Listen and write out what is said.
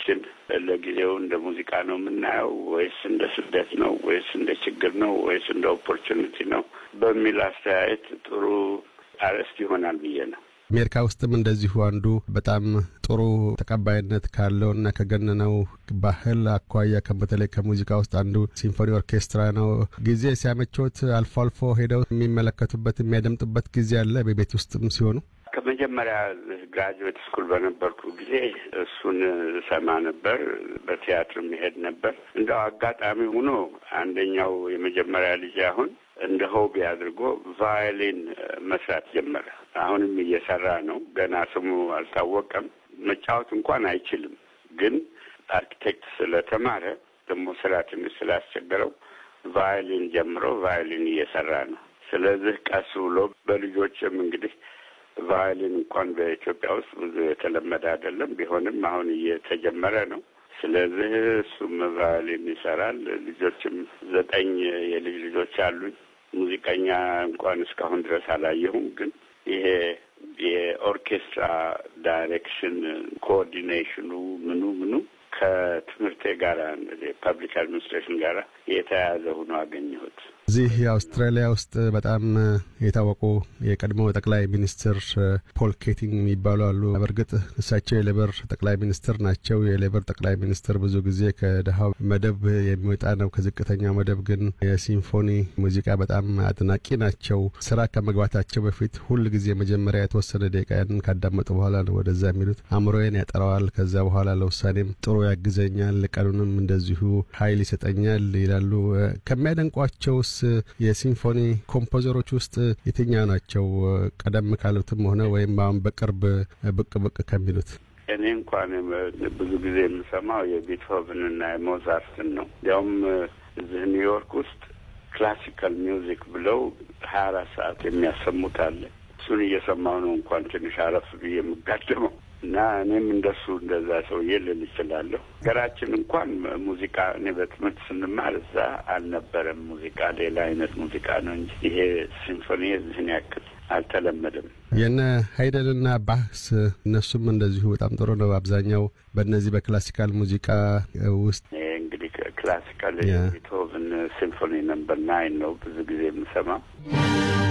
ሙዚቃችን ለጊዜው እንደ ሙዚቃ ነው የምናየው ወይስ እንደ ስደት ነው ወይስ እንደ ችግር ነው ወይስ እንደ ኦፖርቹኒቲ ነው በሚል አስተያየት ጥሩ አርዕስት ይሆናል ብዬ ነው። አሜሪካ ውስጥም እንደዚሁ አንዱ በጣም ጥሩ ተቀባይነት ካለው እና ከገነነው ባህል አኳያ በተለይ ከሙዚቃ ውስጥ አንዱ ሲምፎኒ ኦርኬስትራ ነው። ጊዜ ሲያመቾት አልፎ አልፎ ሄደው የሚመለከቱበት የሚያደምጡበት ጊዜ አለ በቤት ውስጥም ሲሆኑ ከመጀመሪያ ግራጁዌት ስኩል በነበርኩ ጊዜ እሱን ሰማ ነበር። በቲያትር መሄድ ነበር። እንደው አጋጣሚ ሆኖ አንደኛው የመጀመሪያ ልጅ አሁን እንደ ሆቢ አድርጎ ቫዮሊን መስራት ጀመረ። አሁንም እየሰራ ነው። ገና ስሙ አልታወቀም። መጫወት እንኳን አይችልም፣ ግን አርኪቴክት ስለተማረ ደግሞ ስራ ትንሽ ስላስቸገረው ቫዮሊን ጀምሮ ቫዮሊን እየሰራ ነው። ስለዚህ ቀስ ብሎ በልጆችም እንግዲህ ቫዮሊን እንኳን በኢትዮጵያ ውስጥ ብዙ የተለመደ አይደለም። ቢሆንም አሁን እየተጀመረ ነው። ስለዚህ እሱም ቫዮሊን ይሰራል። ልጆችም ዘጠኝ የልጅ ልጆች አሉኝ። ሙዚቀኛ እንኳን እስካሁን ድረስ አላየሁም። ግን ይሄ የኦርኬስትራ ዳይሬክሽን ኮኦርዲኔሽኑ ምኑ ምኑ ከትምህርቴ ጋር ፐብሊክ አድሚኒስትሬሽን ጋር የተያያዘ ሆኖ አገኘሁት። እዚህ የአውስትራሊያ ውስጥ በጣም የታወቁ የቀድሞ ጠቅላይ ሚኒስትር ፖል ኬቲንግ የሚባሉ አሉ። በእርግጥ እሳቸው የሌበር ጠቅላይ ሚኒስትር ናቸው። የሌበር ጠቅላይ ሚኒስትር ብዙ ጊዜ ከድሃው መደብ የሚወጣ ነው። ከዝቅተኛው መደብ ግን የሲምፎኒ ሙዚቃ በጣም አድናቂ ናቸው። ስራ ከመግባታቸው በፊት ሁል ጊዜ መጀመሪያ የተወሰነ ደቂቃ ያንን ካዳመጡ በኋላ ነው ወደዛ የሚሉት። አእምሮዬን ያጠራዋል። ከዛ በኋላ ለውሳኔም ጥሩ ያግዘኛል፣ ቀኑንም እንደዚሁ ኃይል ይሰጠኛል ይላሉ። ከሚያደንቋቸውስ የሲምፎኒ ኮምፖዘሮች ውስጥ የትኛው ናቸው? ቀደም ካሉትም ሆነ ወይም አሁን በቅርብ ብቅ ብቅ ከሚሉት? እኔ እንኳን ብዙ ጊዜ የምሰማው የቤትሆቨንና የሞዛርትን ነው። እንዲያውም እዚህ ኒውዮርክ ውስጥ ክላሲካል ሚውዚክ ብለው ሀያ አራት ሰዓት የሚያሰሙት አለ። እሱን እየሰማሁ ነው እንኳን ትንሽ አረፍ ብዬ የምጋደመው እና እኔም እንደሱ እንደዛ ሰውዬ ልል እችላለሁ። ሀገራችን እንኳን ሙዚቃ እኔ በትምህርት ስንማር እዛ አልነበረም ሙዚቃ፣ ሌላ አይነት ሙዚቃ ነው እንጂ ይሄ ሲምፎኒ እዚህን ያክል አልተለመደም። የነ ሀይደንና ባህስ እነሱም እንደዚሁ በጣም ጥሩ ነው። አብዛኛው በእነዚህ በክላሲካል ሙዚቃ ውስጥ እንግዲህ ክላሲካል ቤትሆቨን ሲምፎኒ ነምበር ናይን ነው ብዙ ጊዜ የምሰማው።